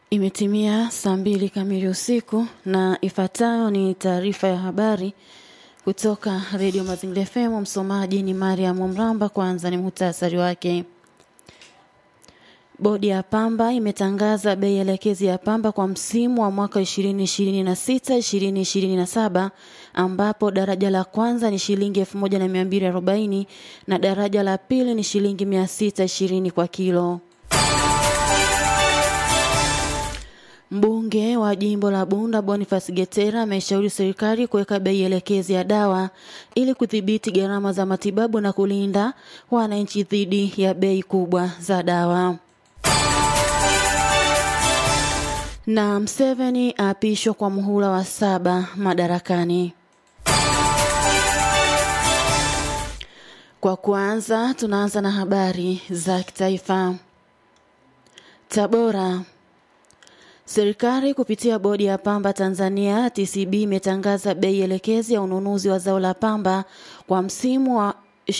Imetimia saa mbili kamili usiku na ifuatayo ni taarifa ya habari kutoka Redio Mazingira FM. Msomaji ni Mariam Mramba. Kwanza ni muhtasari wake. Bodi ya pamba imetangaza bei elekezi ya pamba kwa msimu wa mwaka 2026 2027 ambapo daraja la kwanza ni shilingi 1240 na daraja la pili ni shilingi 620 kwa kilo. Mbunge wa jimbo la Bunda Boniface Getera ameshauri serikali kuweka bei elekezi ya dawa ili kudhibiti gharama za matibabu na kulinda wananchi dhidi ya bei kubwa za dawa. Na Mseveni aapishwa kwa muhula wa saba madarakani. Kwa kuanza, tunaanza na habari za kitaifa. Tabora. Serikali kupitia bodi ya pamba Tanzania TCB imetangaza bei elekezi ya ununuzi wa zao la pamba kwa msimu wa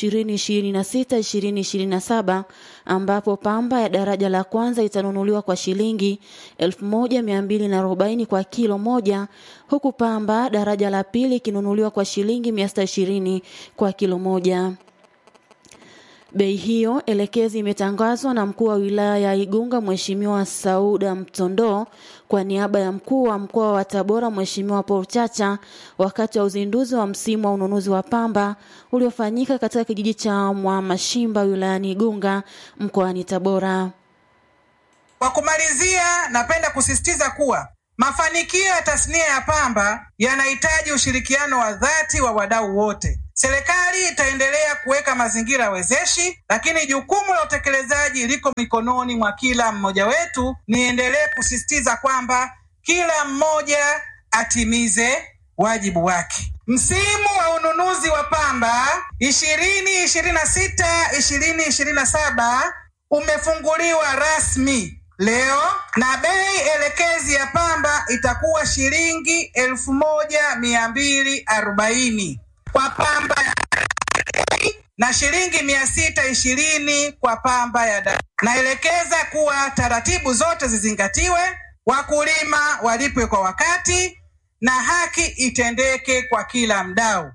2026-2027 ambapo pamba ya daraja la kwanza itanunuliwa kwa shilingi 1240 kwa kilo moja huku pamba daraja la pili ikinunuliwa kwa shilingi 620 kwa kilo moja. Bei hiyo elekezi imetangazwa na mkuu wa wilaya ya Igunga Mheshimiwa Sauda Mtondo kwa niaba ya mkuu wa mkoa wa Tabora Mheshimiwa Paul Chacha wakati wa uzinduzi wa msimu wa ununuzi wa pamba uliofanyika katika kijiji cha Mwamashimba wilayani Igunga mkoani Tabora. Kwa kumalizia, napenda kusisitiza kuwa mafanikio ya tasnia ya pamba yanahitaji ushirikiano wa dhati wa wadau wote. Serikali itaendelea kuweka mazingira wezeshi, lakini jukumu la utekelezaji liko mikononi mwa kila mmoja wetu. Niendelee kusisitiza kwamba kila mmoja atimize wajibu wake. Msimu wa ununuzi wa pamba ishirini ishirini na sita ishirini ishirini na saba umefunguliwa rasmi leo na bei elekezi ya pamba itakuwa shilingi elfu moja mia mbili arobaini kwa pamba ya na shilingi mia sita ishirini kwa pamba ya da. Naelekeza kuwa taratibu zote zizingatiwe, wakulima walipwe kwa wakati na haki itendeke kwa kila mdau.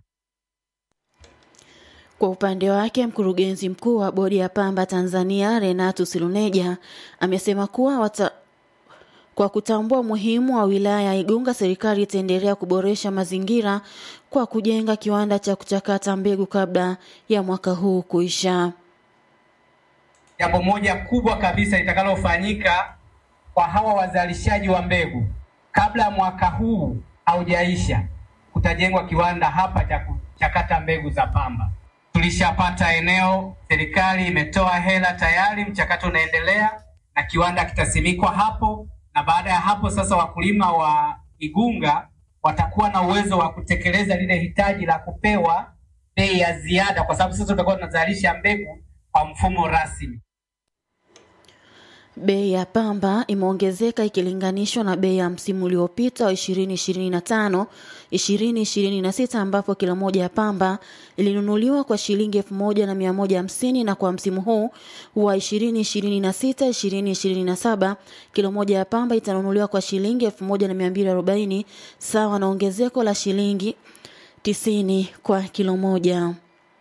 Kwa upande wake mkurugenzi mkuu wa bodi ya pamba Tanzania Renato Siluneja amesema kuwa wata, kwa kutambua umuhimu wa wilaya ya Igunga, serikali itaendelea kuboresha mazingira kwa kujenga kiwanda cha kuchakata mbegu kabla ya mwaka huu kuisha. Jambo moja kubwa kabisa litakalofanyika kwa hawa wazalishaji wa mbegu kabla ya mwaka huu haujaisha, kutajengwa kiwanda hapa cha kuchakata mbegu za pamba. Tulishapata eneo, serikali imetoa hela tayari, mchakato unaendelea na kiwanda kitasimikwa hapo, na baada ya hapo sasa wakulima wa Igunga watakuwa na uwezo wa kutekeleza lile hitaji la kupewa bei ya ziada, kwa sababu sasa tutakuwa tunazalisha mbegu kwa mfumo rasmi. Bei ya pamba imeongezeka ikilinganishwa na bei ya msimu uliopita wa 2025 2026 ambapo kilo moja ya pamba ilinunuliwa kwa shilingi elfu moja na mia moja hamsini na kwa msimu huu wa 2026 2027 kilo moja ya pamba itanunuliwa kwa shilingi elfu moja na mia mbili arobaini sawa na ongezeko la shilingi 90 kwa kilo moja.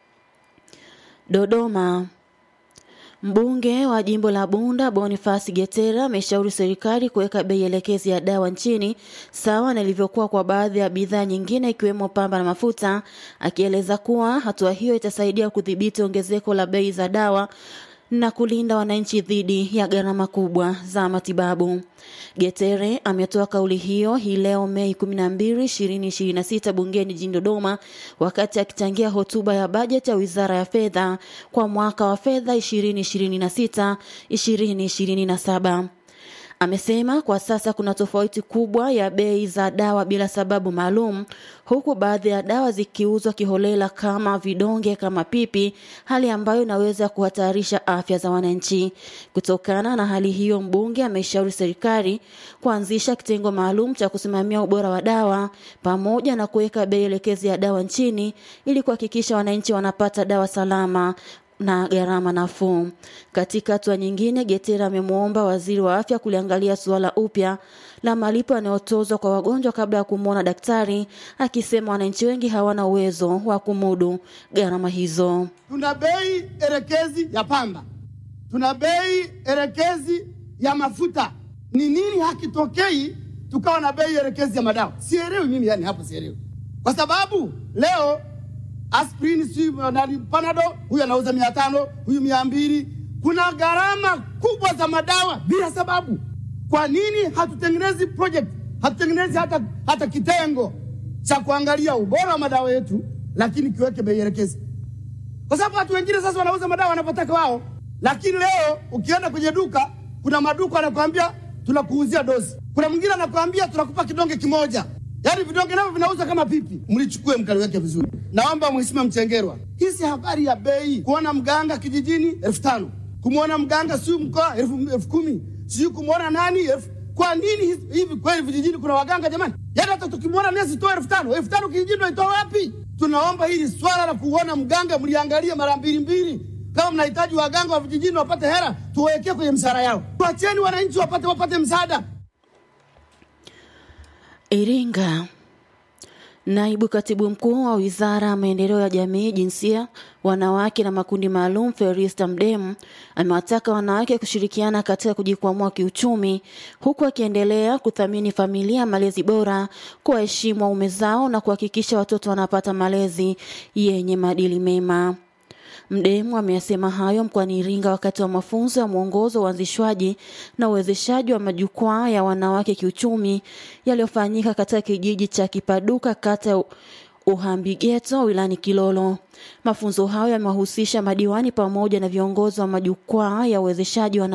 Dodoma. Mbunge wa jimbo la Bunda Boniface Getera ameshauri serikali kuweka bei elekezi ya dawa nchini sawa na ilivyokuwa kwa baadhi ya bidhaa nyingine ikiwemo pamba na mafuta, akieleza kuwa hatua hiyo itasaidia kudhibiti ongezeko la bei za dawa na kulinda wananchi dhidi ya gharama kubwa za matibabu. Getere ametoa kauli hiyo hii leo Mei 12, 2026 bungeni jijini Dodoma wakati akichangia hotuba ya bajeti ya Wizara ya Fedha kwa mwaka wa fedha 2026 2027. Amesema kwa sasa kuna tofauti kubwa ya bei za dawa bila sababu maalum, huku baadhi ya dawa zikiuzwa kiholela kama vidonge kama pipi, hali ambayo inaweza kuhatarisha afya za wananchi. Kutokana na hali hiyo, mbunge ameshauri serikali kuanzisha kitengo maalum cha kusimamia ubora wa dawa pamoja na kuweka bei elekezi ya dawa nchini ili kuhakikisha wananchi wanapata dawa salama na gharama nafuu. Katika hatua nyingine, Getera amemwomba waziri wa afya kuliangalia suala upya la malipo yanayotozwa kwa wagonjwa kabla ya kumwona daktari, akisema wananchi wengi hawana uwezo wa kumudu gharama hizo. Tuna bei elekezi ya pamba, tuna bei elekezi ya mafuta. Ni nini hakitokei tukawa na bei elekezi ya madawa? Sielewi mimi, yani hapo sielewi, kwa sababu leo aspirini si nani, panado huyu anauza mia tano huyu mia mbili Kuna gharama kubwa za madawa bila sababu. Kwa nini hatutengenezi project, hatutengenezi hata, hata kitengo cha kuangalia ubora wa madawa yetu, lakini kiweke bei elekezi, kwa sababu watu wengine sasa wanauza madawa wanapotaka wao, lakini leo ukienda kwenye duka, kuna maduka anakuambia tunakuuzia dozi, kuna mwingine anakuambia tunakupa kidonge kimoja Yaani vidonge navyo vinauza kama pipi. Mlichukue mkaliweke vizuri. Naomba Mheshimiwa Mchengerwa, hii si habari ya bei. Kuona mganga kijijini elfu tano kumwona mganga siu mkoa elfu, elfu kumi sijui kumwona nani elfu. Kwa nini hivi kweli vijijini kuna waganga jamani? Yaani hata tukimwona nesi toa elfu tano elfu tano kijijini waitoa wapi? Tunaomba hili swala la kuona mganga mliangalie mara mbili mbili. Kama mnahitaji waganga wa vijijini wapate hela, tuwawekee kwenye msara yao. Tuacheni wananchi wapate wapate msaada. Iringa. Naibu katibu mkuu wa wizara ya maendeleo ya jamii, jinsia, wanawake na makundi maalum, Ferista Mdemu amewataka wanawake kushirikiana katika kujikwamua kiuchumi, huku akiendelea kuthamini familia, malezi bora, kuwaheshimu waume zao na kuhakikisha watoto wanapata malezi yenye maadili mema. Mdemu ameyasema hayo mkoani Iringa wakati wa mafunzo ya mwongozo wa uanzishwaji na uwezeshaji wa majukwaa ya wanawake kiuchumi yaliyofanyika katika kijiji cha Kipaduka kata ya Uhambigeto wilani Kilolo. Mafunzo hayo yamewahusisha madiwani pamoja na viongozi wa majukwaa ya uwezeshaji wa